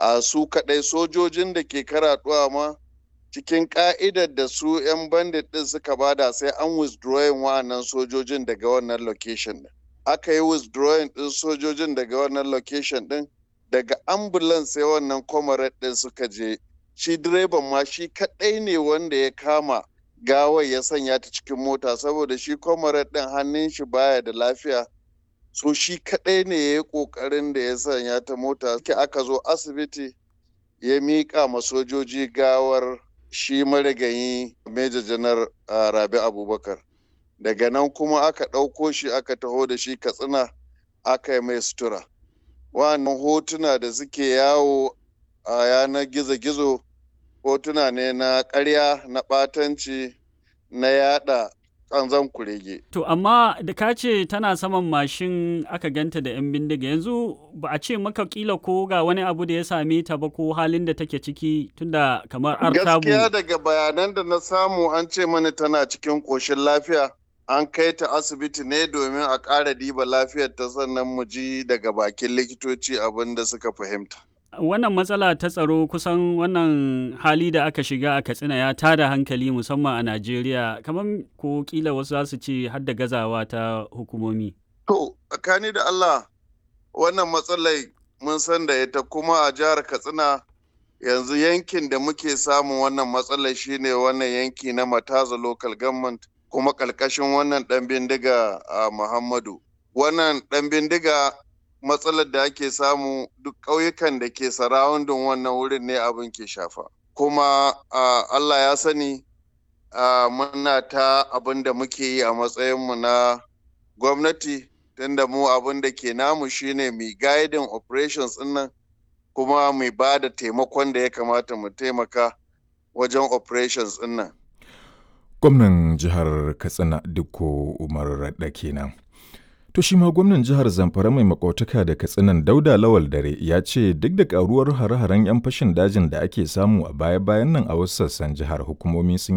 a su kaɗai sojojin da ke karaɗuwa ma cikin ka'idar da su 'yan bandit ɗin suka bada sai an withdrawing wa'annan sojojin daga wannan location ɗin. Aka yi withdrawing ɗin sojojin daga wannan location ɗin daga ambulance sai wannan comrade ɗin suka je. Shi direban ma shi kaɗai ne wanda ya kama gawar ya sanya ta cikin mota saboda shi comrade ɗin hannun shi baya da lafiya. So shi kaɗai ne ya yi ƙoƙarin da ya sanya ta mota. Aka zo asibiti ya miƙa ma sojoji gawar shi marigayi Major Janar Rabi Abubakar. Daga nan kuma aka ɗauko shi aka taho da shi Katsina aka yi mai sutura. Wannan hotuna da suke yawo a yanar gizo-gizo hotuna ne na ƙarya na ɓatanci na yada ƙanzan kurege. To amma da ka ce tana saman mashin aka ganta da 'yan bindiga yanzu ba a ce maka kila ko ga wani abu da ya same ta ba ko halin da take ciki tunda kamar artabu. Gaskiya daga bayanan da na samu an ce mana tana cikin ƙoshin lafiya an kai ta asibiti ne domin a ƙara diba lafiyar ta sannan mu ji daga bakin likitoci abin da suka fahimta. Wannan matsala ta tsaro kusan wannan hali da aka shiga a Katsina ya tada hankali musamman a Najeriya kamar ko kila wasu za su ce har da gazawa ta hukumomi. To, tsakani da Allah wannan matsalai mun san da ita kuma a jihar Katsina yanzu yankin da muke samun wannan matsalar shine wannan yanki na Mataza local government kuma ƙarƙashin wannan ɗan bindiga a Muhammadu. Wannan ɗan bindiga matsalar da ake samu duk ƙauyukan da ke sarawundin wannan wurin ne abin ke shafa kuma Allah ya sani muna ta abin da muke yi a matsayinmu na gwamnati tunda mu abin da ke namu shine mai guiding operations nan kuma mai ba da taimakon da ya kamata mu taimaka wajen operations nan. gwamnan jihar katsina dukko umar raɗa kenan. To shi ma gwamnan jihar Zamfara mai makotaka da katsinan Dauda Lawal Dare ya ce duk da karuwar hare-haren 'yan fashin dajin da ake samu a baya-bayan nan a wasu sassan jihar hukumomi sun